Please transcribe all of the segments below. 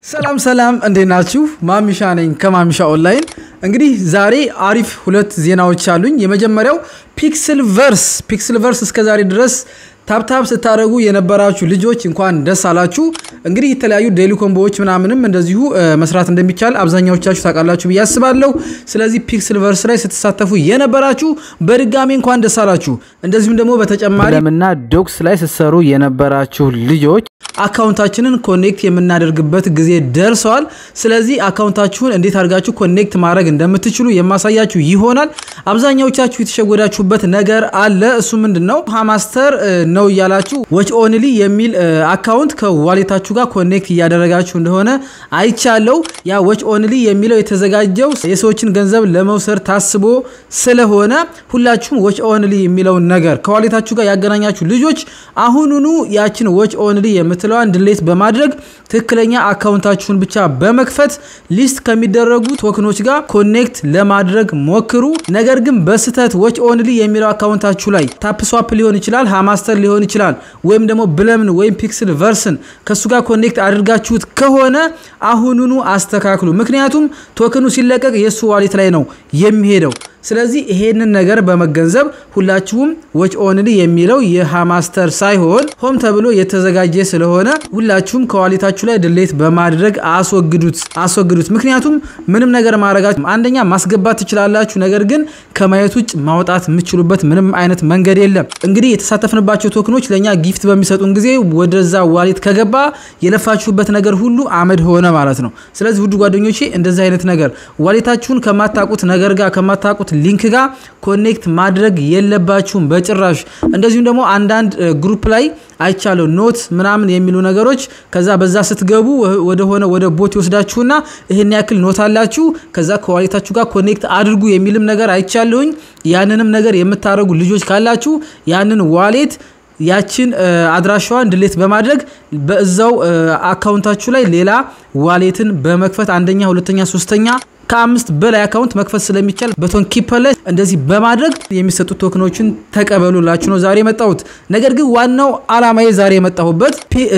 ሰላም ሰላም፣ እንዴት ናችሁ? ማሚሻ ነኝ ከማሚሻ ኦንላይን። እንግዲህ ዛሬ አሪፍ ሁለት ዜናዎች አሉኝ። የመጀመሪያው ፒክስል ቨርስ ፒክስል ቨርስ እስከ ዛሬ ድረስ ታፕታፕ ስታደረጉ የነበራችሁ ልጆች እንኳን ደስ አላችሁ። እንግዲህ የተለያዩ ዴሊ ኮምቦዎች ምናምንም እንደዚሁ መስራት እንደሚቻል አብዛኛዎቻችሁ ታውቃላችሁ ብዬ አስባለሁ። ስለዚህ ፒክስል ቨርስ ላይ ስትሳተፉ የነበራችሁ በድጋሚ እንኳን ደስ አላችሁ። እንደዚሁም ደግሞ በተጨማሪ ለምና ዶክስ ላይ ስትሰሩ የነበራችሁ ልጆች አካውንታችንን ኮኔክት የምናደርግበት ጊዜ ደርሰዋል። ስለዚህ አካውንታችሁን እንዴት አድርጋችሁ ኮኔክት ማድረግ እንደምትችሉ የማሳያችሁ ይሆናል። አብዛኛዎቻችሁ የተሸወዳችሁበት ነገር አለ። እሱ ምንድን ነው? ሃማስተር ነው እያላችሁ ወች ኦንሊ የሚል አካውንት ከዋሌታችሁ ጋር ኮኔክት እያደረጋችሁ እንደሆነ አይቻለው። ያ ወች ኦንሊ የሚለው የተዘጋጀው የሰዎችን ገንዘብ ለመውሰድ ታስቦ ስለሆነ ሁላችሁም ወች ኦንሊ የሚለውን ነገር ከዋሌታችሁ ጋር ያገናኛችሁ ልጆች አሁኑኑ ያችን ወች ኦንሊ የምትለዋን ድሌት በማድረግ ትክክለኛ አካውንታችሁን ብቻ በመክፈት ሊስት ከሚደረጉ ቶክኖች ጋር ኮኔክት ለማድረግ ሞክሩ። ነገር ግን በስህተት ወች ኦንሊ የሚለው አካውንታችሁ ላይ ታፕስዋፕ ሊሆን ይችላል፣ ሃማስተር ሊሆን ይችላል፣ ወይም ደግሞ ብለምን ወይም ፒክስል ቨርስን ከእሱ ጋር ኮኔክት አድርጋችሁት ከሆነ አሁኑኑ አስተካክሉ። ምክንያቱም ቶክኑ ሲለቀቅ የእሱ ዋሌት ላይ ነው የሚሄደው። ስለዚህ ይሄንን ነገር በመገንዘብ ሁላችሁም ወች ኦንሊ የሚለው የሃማስተር ሳይሆን ሆም ተብሎ የተዘጋጀ ስለሆነ ሁላችሁም ከዋሌታችሁ ላይ ድሌት በማድረግ አስወግዱት አስወግዱት። ምክንያቱም ምንም ነገር ማድረጋችሁ አንደኛ ማስገባት ትችላላችሁ፣ ነገር ግን ከማየት ውጭ ማውጣት የምትችሉበት ምንም አይነት መንገድ የለም። እንግዲህ የተሳተፍንባቸው ቶክኖች ለእኛ ጊፍት በሚሰጡን ጊዜ ወደዛ ዋሌት ከገባ የለፋችሁበት ነገር ሁሉ አመድ ሆነ ማለት ነው። ስለዚህ ውድ ጓደኞቼ እንደዚህ አይነት ነገር ዋሌታችሁን ከማታቁት ነገር ጋር ከማታቁት ሊንክ ጋር ኮኔክት ማድረግ የለባችሁም በጭራሽ። እንደዚሁም ደግሞ አንዳንድ ግሩፕ ላይ አይቻለሁ ኖት ምናምን የሚሉ ነገሮች ከዛ በዛ ስትገቡ ወደሆነ ወደ ቦት ይወስዳችሁና ይህን ያክል ኖት አላችሁ ከዛ ከዋሌታችሁ ጋር ኮኔክት አድርጉ የሚልም ነገር አይቻለሁኝ። ያንንም ነገር የምታደርጉ ልጆች ካላችሁ ያንን ዋሌት ያችን አድራሻዋን ድሌት በማድረግ በዛው አካውንታችሁ ላይ ሌላ ዋሌትን በመክፈት አንደኛ፣ ሁለተኛ፣ ሶስተኛ ከአምስት በላይ አካውንት መክፈት ስለሚቻል በቶን ኪፐር ላይ እንደዚህ በማድረግ የሚሰጡ ቶክኖችን ተቀበሉላችሁ ነው ዛሬ የመጣሁት። ነገር ግን ዋናው አላማዬ ዛሬ የመጣሁበት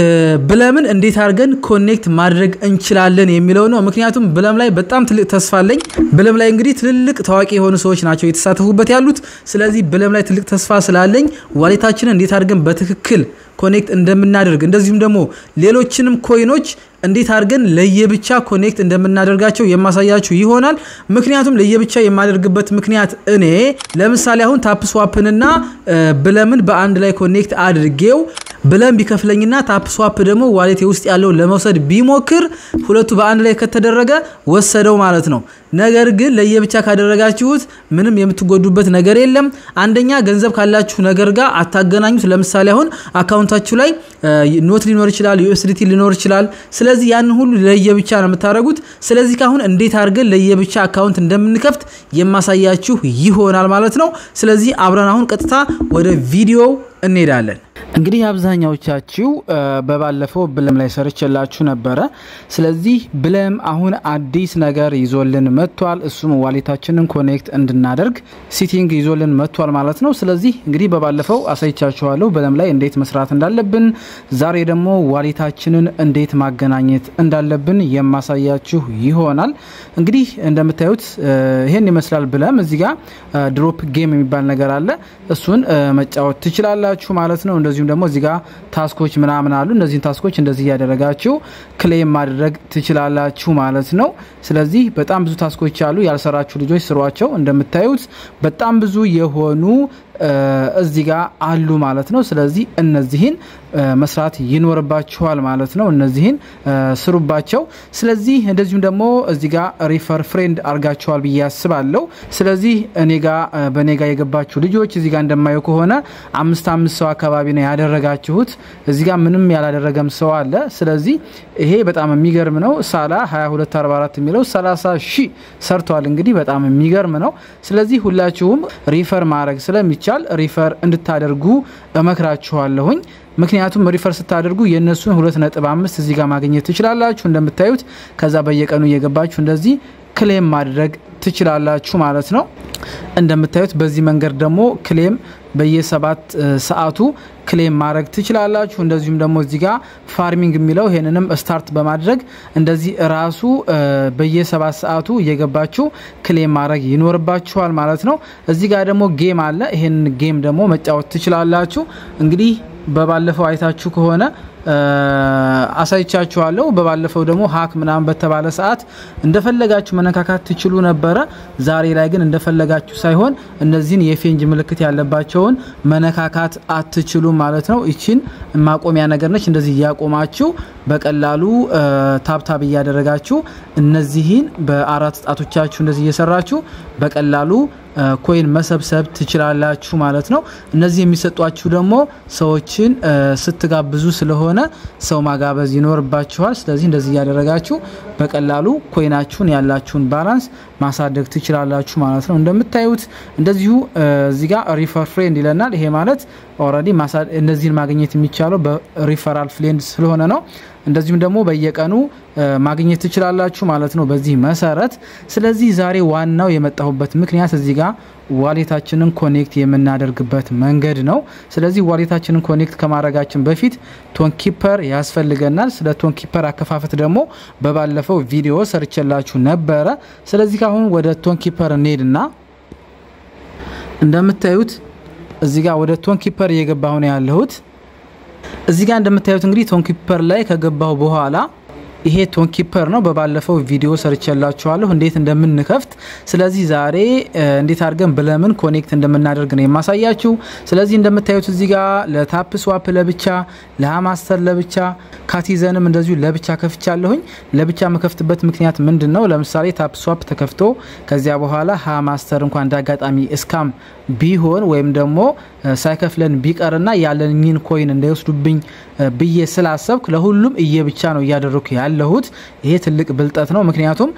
ብለምን እንዴት አድርገን ኮኔክት ማድረግ እንችላለን የሚለው ነው። ምክንያቱም ብለም ላይ በጣም ትልቅ ተስፋ አለኝ። ብለም ላይ እንግዲህ ትልልቅ ታዋቂ የሆኑ ሰዎች ናቸው የተሳተፉበት ያሉት። ስለዚህ ብለም ላይ ትልቅ ተስፋ ስላለኝ ዋሌታችንን እንዴት አድርገን በትክክል ኮኔክት እንደምናደርግ እንደዚሁም ደግሞ ሌሎችንም ኮይኖች እንዴት አድርገን ለየብቻ ኮኔክት እንደምናደርጋቸው የማሳያችሁ ይሆናል። ምክንያቱም ለየብቻ የማደርግበት ምክንያት እኔ ለምሳሌ አሁን ታፕስዋፕንና ብለምን በአንድ ላይ ኮኔክት አድርጌው ብለም ቢከፍለኝና ታፕስዋፕ ደግሞ ዋሌቴ ውስጥ ያለው ለመውሰድ ቢሞክር ሁለቱ በአንድ ላይ ከተደረገ ወሰደው ማለት ነው። ነገር ግን ለየብቻ ካደረጋችሁት ምንም የምትጎዱበት ነገር የለም። አንደኛ ገንዘብ ካላችሁ ነገር ጋር አታገናኙት። ለምሳሌ አሁን አካውንታችሁ ላይ ኖት ሊኖር ይችላል፣ ዩኤስዲቲ ሊኖር ይችላል። ስለዚህ ያንን ሁሉ ለየብቻ ነው የምታደርጉት። ስለዚህ ካሁን እንዴት አድርገን ለየብቻ አካውንት እንደምንከፍት የማሳያችሁ ይሆናል ማለት ነው። ስለዚህ አብረን አሁን ቀጥታ ወደ ቪዲዮው እንሄዳለን። እንግዲህ አብዛኛዎቻችሁ በባለፈው ብለም ላይ ሰርችላችሁ ነበረ። ስለዚህ ብለም አሁን አዲስ ነገር ይዞልን መጥቷል። እሱም ዋሌታችንን ኮኔክት እንድናደርግ ሲቲንግ ይዞልን መጥቷል ማለት ነው። ስለዚህ እንግዲህ በባለፈው አሳይቻችኋለሁ ብለም ላይ እንዴት መስራት እንዳለብን። ዛሬ ደግሞ ዋሌታችንን እንዴት ማገናኘት እንዳለብን የማሳያችሁ ይሆናል። እንግዲህ እንደምታዩት ይሄን ይመስላል ብለም። እዚህ ጋር ድሮፕ ጌም የሚባል ነገር አለ። እሱን መጫወት ትችላላችሁ ማለት ነው። እንደዚሁም ደግሞ እዚህ ጋር ታስኮች ምናምን አሉ። እነዚህን ታስኮች እንደዚህ እያደረጋችሁ ክሌም ማድረግ ትችላላችሁ ማለት ነው። ስለዚህ በጣም ብዙ ታስኮች አሉ። ያልሰራችሁ ልጆች ስሯቸው። እንደምታዩት በጣም ብዙ የሆኑ እዚህ ጋር አሉ ማለት ነው። ስለዚህ እነዚህን መስራት ይኖርባችኋል ማለት ነው። እነዚህን ስሩባቸው። ስለዚህ እንደዚሁም ደግሞ እዚህ ጋር ሪፈር ፍሬንድ አርጋችኋል ብዬ ያስባለሁ። ስለዚህ እኔ ጋ በእኔ ጋ የገባችሁ ልጆች እዚህ ጋር እንደማየው ከሆነ አምስት አምስት ሰው አካባቢ ነው ያደረጋችሁት። እዚህ ጋር ምንም ያላደረገም ሰው አለ። ስለዚህ ይሄ በጣም የሚገርም ነው። ሳላ 2244 የሚለው 30 ሺህ ሰርተዋል። እንግዲህ በጣም የሚገርም ነው። ስለዚህ ሁላችሁም ሪፈር ማድረግ ስለሚቻል ሪፈር እንድታደርጉ እመክራችኋለሁኝ። ምክንያቱም ሪፈር ስታደርጉ የእነሱን ሁለት ነጥብ አምስት እዚህ ጋር ማግኘት ትችላላችሁ እንደምታዩት። ከዛ በየቀኑ እየገባችሁ እንደዚህ ክሌም ማድረግ ትችላላችሁ ማለት ነው። እንደምታዩት በዚህ መንገድ ደግሞ ክሌም በየሰባት ሰዓቱ ክሌም ማድረግ ትችላላችሁ። እንደዚሁም ደግሞ እዚህ ጋር ፋርሚንግ የሚለው ይሄንንም ስታርት በማድረግ እንደዚህ ራሱ በየሰባት ሰዓቱ እየገባችሁ ክሌም ማድረግ ይኖርባችኋል ማለት ነው። እዚህ ጋር ደግሞ ጌም አለ። ይሄን ጌም ደግሞ መጫወት ትችላላችሁ። እንግዲህ በባለፈው አይታችሁ ከሆነ አሳይቻችኋለሁ። በባለፈው ደግሞ ሀክ ምናምን በተባለ ሰዓት እንደፈለጋችሁ መነካካት ትችሉ ነበረ። ዛሬ ላይ ግን እንደፈለጋችሁ ሳይሆን እነዚህን የፌንጅ ምልክት ያለባቸውን መነካካት አትችሉም ማለት ነው። ይችን ማቆሚያ ነገር ነች። እንደዚህ እያቆማችሁ በቀላሉ ታብታብ እያደረጋችሁ እነዚህን በአራት ጣቶቻችሁ እንደዚህ እየሰራችሁ በቀላሉ ኮይን መሰብሰብ ትችላላችሁ ማለት ነው። እነዚህ የሚሰጧችሁ ደግሞ ሰዎችን ስትጋብዙ ስለሆነ ሰው ማጋበዝ ይኖርባችኋል። ስለዚህ እንደዚህ እያደረጋችሁ በቀላሉ ኮይናችሁን ያላችሁን ባላንስ ማሳደግ ትችላላችሁ ማለት ነው። እንደምታዩት እንደዚሁ እዚህ ጋር ሪፈር ፍሬንድ ይለናል። ይሄ ማለት ኦልሬዲ እነዚህን ማግኘት የሚቻለው በሪፈራል ፍሬንድ ስለሆነ ነው። እንደዚሁም ደግሞ በየቀኑ ማግኘት ትችላላችሁ ማለት ነው በዚህ መሰረት። ስለዚህ ዛሬ ዋናው የመጣሁበት ምክንያት እዚህ ጋር ዋሌታችንን ኮኔክት የምናደርግበት መንገድ ነው። ስለዚህ ዋሌታችንን ኮኔክት ከማድረጋችን በፊት ቶንኪፐር ያስፈልገናል። ስለ ቶንኪፐር አከፋፈት ደግሞ በባለፈው ቪዲዮ ሰርቼላችሁ ነበረ። ስለዚህ ካሁን ወደ ቶንኪፐር እንሄድና እንደምታዩት እዚህ ጋር ወደ ቶንኪፐር እየገባሁ ነው ያለሁት። እዚህ ጋር እንደምታዩት እንግዲህ ቶንኪፐር ላይ ከገባሁ በኋላ ይሄ ቶንኪፐር ነው። በባለፈው ቪዲዮ ሰርቼላችኋለሁ እንዴት እንደምንከፍት። ስለዚህ ዛሬ እንዴት አድርገን ብለምን ኮኔክት እንደምናደርግ ነው የማሳያችሁ። ስለዚህ እንደምታዩት እዚህ ጋር ለታፕ ስዋፕ ለብቻ፣ ለሃማስተር ለብቻ፣ ካቲዘንም እንደዚሁ ለብቻ ከፍቻለሁኝ። ለብቻ የምከፍትበት ምክንያት ምንድን ነው? ለምሳሌ ታፕ ስዋፕ ተከፍቶ ከዚያ በኋላ ሃማስተር እንኳን እንዳጋጣሚ እስካም ቢሆን ወይም ደግሞ ሳይከፍለን ቢቀርና ያለኝን ኮይን እንዳይወስዱብኝ ብዬ ስላሰብክ ለሁሉም እየብቻ ነው እያደረኩ ያለሁት። ይሄ ትልቅ ብልጠት ነው። ምክንያቱም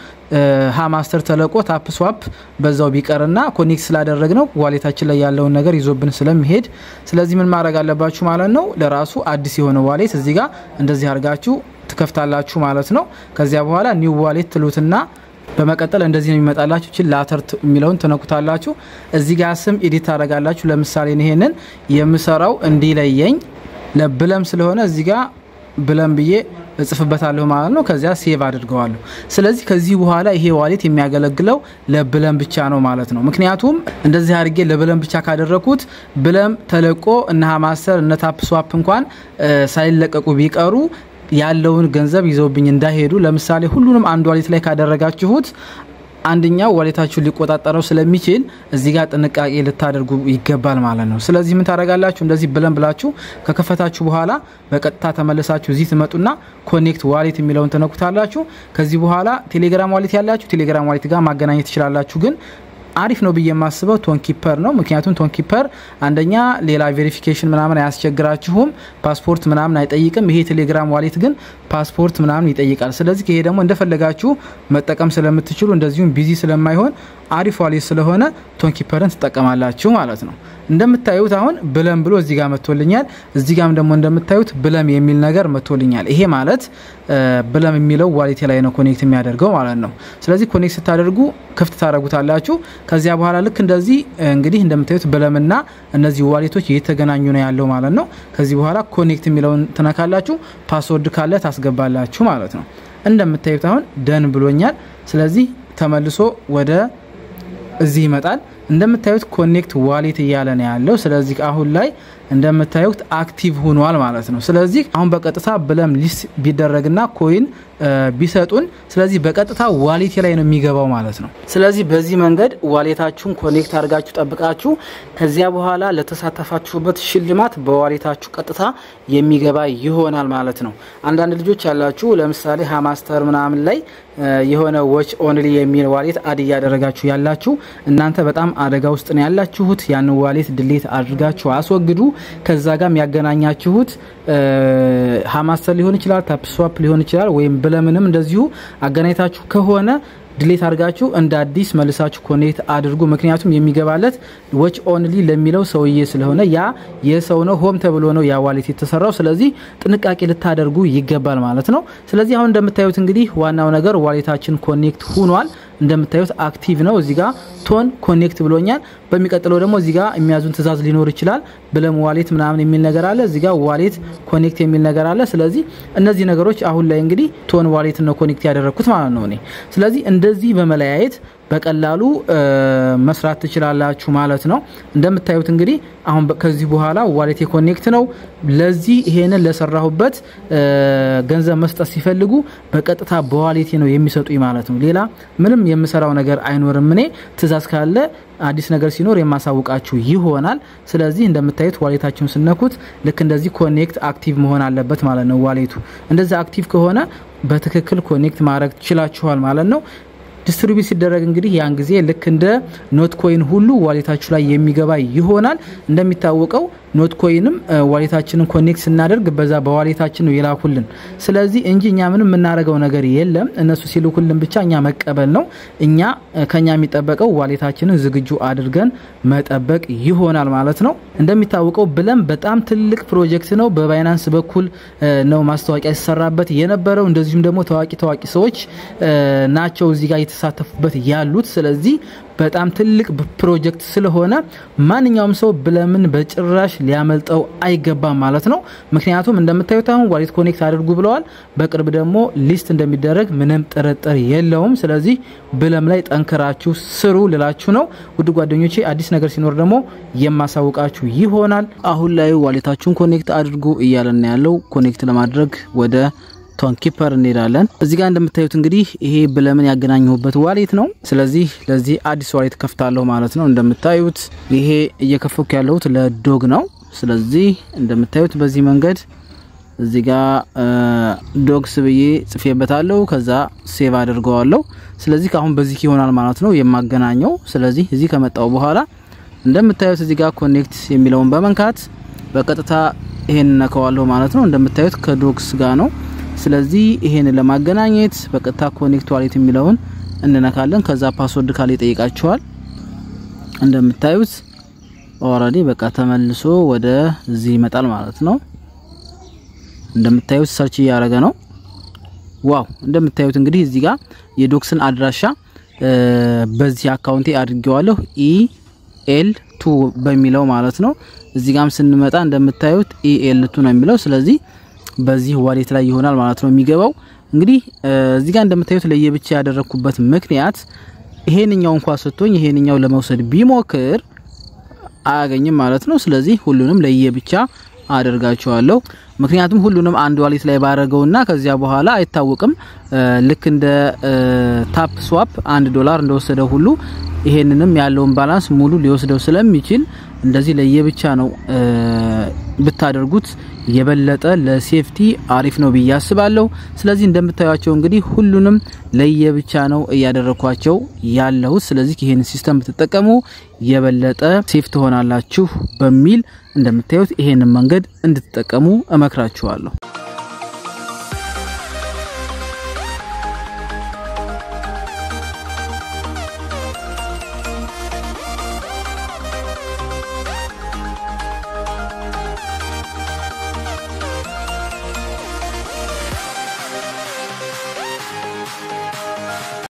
ሃማስተር ተለቆ ታፕ ስዋፕ በዛው ቢቀርና ኮኔክት ስላደረግ ነው ዋሌታችን ላይ ያለውን ነገር ይዞብን ስለሚሄድ፣ ስለዚህ ምን ማድረግ አለባችሁ ማለት ነው። ለራሱ አዲስ የሆነ ዋሌት እዚህ ጋር እንደዚህ አድርጋችሁ ትከፍታላችሁ ማለት ነው። ከዚያ በኋላ ኒው ዋሌት ትሉትና በመቀጠል እንደዚህ ነው የሚመጣላችሁ። ችን ላተር የሚለውን ትነኩታላችሁ። እዚህ ጋር ስም ኤዲት ታደርጋላችሁ። ለምሳሌ ይሄንን የምሰራው እንዲለየኝ ለብለም ስለሆነ እዚህ ጋር ብለም ብዬ እጽፍበታለሁ ማለት ነው። ከዚያ ሴቭ አድርገዋለሁ። ስለዚህ ከዚህ በኋላ ይሄ ዋሌት የሚያገለግለው ለብለም ብቻ ነው ማለት ነው። ምክንያቱም እንደዚህ አድርጌ ለብለም ብቻ ካደረኩት ብለም ተለቆ እነ ሃማስተር እነ ታፕ ስዋፕ እንኳን ሳይለቀቁ ቢቀሩ ያለውን ገንዘብ ይዘውብኝ እንዳይሄዱ። ለምሳሌ ሁሉንም አንድ ዋሌት ላይ ካደረጋችሁት አንደኛው ዋሌታችሁን ሊቆጣጠረው ስለሚችል እዚህ ጋር ጥንቃቄ ልታደርጉ ይገባል ማለት ነው። ስለዚህ ምን ታደርጋላችሁ? እንደዚህ ብለን ብላችሁ ከከፈታችሁ በኋላ በቀጥታ ተመልሳችሁ እዚህ ትመጡና ኮኔክት ዋሌት የሚለውን ትነኩታላችሁ። ከዚህ በኋላ ቴሌግራም ዋሌት ያላችሁ ቴሌግራም ዋሌት ጋር ማገናኘት ትችላላችሁ ግን አሪፍ ነው ብዬ የማስበው ቶንኪፐር ነው። ምክንያቱም ቶንኪፐር አንደኛ ሌላ ቬሪፊኬሽን ምናምን አያስቸግራችሁም፣ ፓስፖርት ምናምን አይጠይቅም። ይሄ ቴሌግራም ዋሌት ግን ፓስፖርት ምናምን ይጠይቃል። ስለዚህ ይሄ ደግሞ እንደፈለጋችሁ መጠቀም ስለምትችሉ እንደዚሁም ቢዚ ስለማይሆን አሪፍ ዋሌት ስለሆነ ቶንኪፐርን ትጠቀማላችሁ ማለት ነው። እንደምታዩት አሁን ብለም ብሎ እዚህ ጋር መጥቶልኛል። እዚህ ጋም ደግሞ እንደምታዩት ብለም የሚል ነገር መጥቶልኛል። ይሄ ማለት ብለም የሚለው ዋሌቴ ላይ ነው ኮኔክት የሚያደርገው ማለት ነው። ስለዚህ ኮኔክት ስታደርጉ ክፍት ታደርጉታላችሁ። ከዚያ በኋላ ልክ እንደዚህ እንግዲህ እንደምታዩት ብለምና እነዚህ ዋሌቶች እየተገናኙ ነው ያለው ማለት ነው። ከዚህ በኋላ ኮኔክት የሚለውን ትነካላችሁ። ፓስወርድ ካለ ታስገባላችሁ ማለት ነው። እንደምታዩት አሁን ደን ብሎኛል። ስለዚህ ተመልሶ ወደ እዚህ ይመጣል። እንደምታዩት ኮኔክት ዋሌት እያለ ነው ያለው። ስለዚህ አሁን ላይ እንደምታዩት አክቲቭ ሆኗል ማለት ነው። ስለዚህ አሁን በቀጥታ ብለም ሊስት ቢደረግና ኮይን ቢሰጡን፣ ስለዚህ በቀጥታ ዋሌቴ ላይ ነው የሚገባው ማለት ነው። ስለዚህ በዚህ መንገድ ዋሌታችሁን ኮኔክት አድርጋችሁ ጠብቃችሁ ከዚያ በኋላ ለተሳተፋችሁበት ሽልማት በዋሌታችሁ ቀጥታ የሚገባ ይሆናል ማለት ነው። አንዳንድ ልጆች ያላችሁ ለምሳሌ ሃማስተር ምናምን ላይ የሆነ ዎች ኦንሊ የሚል ዋሌት አድ እያደረጋችሁ ያላችሁ እናንተ በጣም አደጋ ውስጥ ነው ያላችሁት። ያንን ዋሌት ድሌት አድርጋችሁ አስወግዱ። ከዛ ጋር ያገናኛችሁት ሃማስተር ሊሆን ይችላል፣ ታፕስዋፕ ሊሆን ይችላል፣ ወይም ብለምንም እንደዚሁ አገናኝታችሁ ከሆነ ድሌት አድርጋችሁ እንደ አዲስ መልሳችሁ ኮኔክት አድርጉ። ምክንያቱም የሚገባለት ዎች ኦንሊ ለሚለው ሰውዬ ስለሆነ ያ የሰው ነው፣ ሆም ተብሎ ነው ያ ዋሌት የተሰራው። ስለዚህ ጥንቃቄ ልታደርጉ ይገባል ማለት ነው። ስለዚህ አሁን እንደምታዩት እንግዲህ ዋናው ነገር ዋሌታችን ኮኔክት ሁኗል። እንደምታዩት አክቲቭ ነው። እዚህ ጋር ቶን ኮኔክት ብሎኛል። በሚቀጥለው ደግሞ እዚህ ጋር የሚያዙን ትእዛዝ ሊኖር ይችላል። ብለም ዋሌት ምናምን የሚል ነገር አለ። እዚህ ጋር ዋሌት ኮኔክት የሚል ነገር አለ። ስለዚህ እነዚህ ነገሮች አሁን ላይ እንግዲህ ቶን ዋሌት ነው ኮኔክት ያደረግኩት ማለት ነው እኔ። ስለዚህ እንደዚህ በመለያየት በቀላሉ መስራት ትችላላችሁ ማለት ነው። እንደምታዩት እንግዲህ አሁን ከዚህ በኋላ ዋሌት ኮኔክት ነው። ለዚህ ይሄንን ለሰራሁበት ገንዘብ መስጠት ሲፈልጉ በቀጥታ በዋሌቴ ነው የሚሰጡኝ ማለት ነው። ሌላ ምንም የምሰራው ነገር አይኖርም። እኔ ትእዛዝ ካለ አዲስ ነገር ሲኖር የማሳውቃችሁ ይሆናል። ስለዚህ እንደምታዩት ዋሌታችሁን ስነኩት ልክ እንደዚህ ኮኔክት አክቲቭ መሆን አለበት ማለት ነው። ዋሌቱ እንደዚህ አክቲቭ ከሆነ በትክክል ኮኔክት ማድረግ ትችላችኋል ማለት ነው። ዲስትሪቢዩት ሲደረግ እንግዲህ ያን ጊዜ ልክ እንደ ኖት ኮይን ሁሉ ዋሌታችሁ ላይ የሚገባ ይሆናል። እንደሚታወቀው ኖት ኮይንም ዋሌታችንን ኮኔክት ስናደርግ በዛ በዋሌታችን ነው የላኩልን። ስለዚህ እንጂ እኛ ምንም የምናደርገው ነገር የለም። እነሱ ሲልኩልን ብቻ እኛ መቀበል ነው። እኛ ከኛ የሚጠበቀው ዋሌታችንን ዝግጁ አድርገን መጠበቅ ይሆናል ማለት ነው። እንደሚታወቀው ብለም በጣም ትልቅ ፕሮጀክት ነው። በባይናንስ በኩል ነው ማስታወቂያ ሲሰራበት የነበረው። እንደዚሁም ደግሞ ታዋቂ ታዋቂ ሰዎች ናቸው እዚህ ጋር የተሳተፉበት ያሉት። ስለዚህ በጣም ትልቅ ፕሮጀክት ስለሆነ ማንኛውም ሰው ብለምን በጭራሽ ሊያመልጠው አይገባም ማለት ነው። ምክንያቱም እንደምታዩት አሁን ዋሌት ኮኔክት አድርጉ ብለዋል። በቅርብ ደግሞ ሊስት እንደሚደረግ ምንም ጥርጥር የለውም። ስለዚህ ብለም ላይ ጠንክራችሁ ስሩ ልላችሁ ነው። ውድ ጓደኞቼ አዲስ ነገር ሲኖር ደግሞ የማሳውቃችሁ ይሆናል። አሁን ላይ ዋሌታችሁን ኮኔክት አድርጉ እያለን ያለው ኮኔክት ለማድረግ ወደ ቶን ኪፐር እንሄዳለን። እዚህ ጋር እንደምታዩት እንግዲህ ይሄ ብለምን ያገናኘሁበት ዋሌት ነው። ስለዚህ ለዚህ አዲስ ዋሌት ከፍታለሁ ማለት ነው። እንደምታዩት ይሄ እየከፈኩ ያለሁት ለዶግ ነው። ስለዚህ እንደምታዩት በዚህ መንገድ እዚህ ጋር ዶግስ ብዬ ጽፌበታለሁ። ከዛ ሴቭ አድርገዋለሁ። ስለዚህ ከአሁን በዚህ ይሆናል ማለት ነው የማገናኘው። ስለዚህ እዚህ ከመጣው በኋላ እንደምታዩት እዚህ ጋር ኮኔክት የሚለውን በመንካት በቀጥታ ይሄን ነከዋለሁ ማለት ነው። እንደምታዩት ከዶግስ ጋር ነው። ስለዚህ ይሄን ለማገናኘት በቀጥታ ኮኔክት ዋሌት የሚለውን እንነካለን። ከዛ ፓስወርድ ካለ ይጠይቃችኋል። እንደምታዩት ኦልሬዲ በቃ ተመልሶ ወደ እዚህ ይመጣል ማለት ነው። እንደምታዩት ሰርች እያደረገ ነው። ዋው እንደምታዩት እንግዲህ እዚህ ጋር የዶክስን አድራሻ በዚህ አካውንቴ አድርጌዋለሁ ኢኤል ቱ በሚለው ማለት ነው። እዚህ ጋም ስንመጣ እንደምታዩት ኢኤል ቱ ነው የሚለው ስለዚህ በዚህ ዋሌት ላይ ይሆናል ማለት ነው የሚገባው። እንግዲህ እዚህ ጋር እንደምታዩት ለየብቻ ያደረኩበት ምክንያት ይሄንኛው እንኳን ሰጥቶኝ ይሄንኛው ለመውሰድ ቢሞክር አያገኝም ማለት ነው። ስለዚህ ሁሉንም ለየብቻ አደርጋቸዋለሁ። ምክንያቱም ሁሉንም አንድ ዋሌት ላይ ባረገውና ከዚያ በኋላ አይታወቅም። ልክ እንደ ታፕ ስዋፕ አንድ ዶላር እንደወሰደው ሁሉ ይሄንንም ያለውን ባላንስ ሙሉ ሊወስደው ስለሚችል እንደዚህ ለየብቻ ነው ብታደርጉት የበለጠ ለሴፍቲ አሪፍ ነው ብዬ አስባለሁ። ስለዚህ እንደምታዩቸው እንግዲህ ሁሉንም ለየብቻ ነው እያደረኳቸው ያለሁት። ስለዚህ ይሄን ሲስተም ብትጠቀሙ የበለጠ ሴፍ ትሆናላችሁ በሚል እንደምታዩት ይሄንን መንገድ እንድትጠቀሙ እመክራችኋለሁ።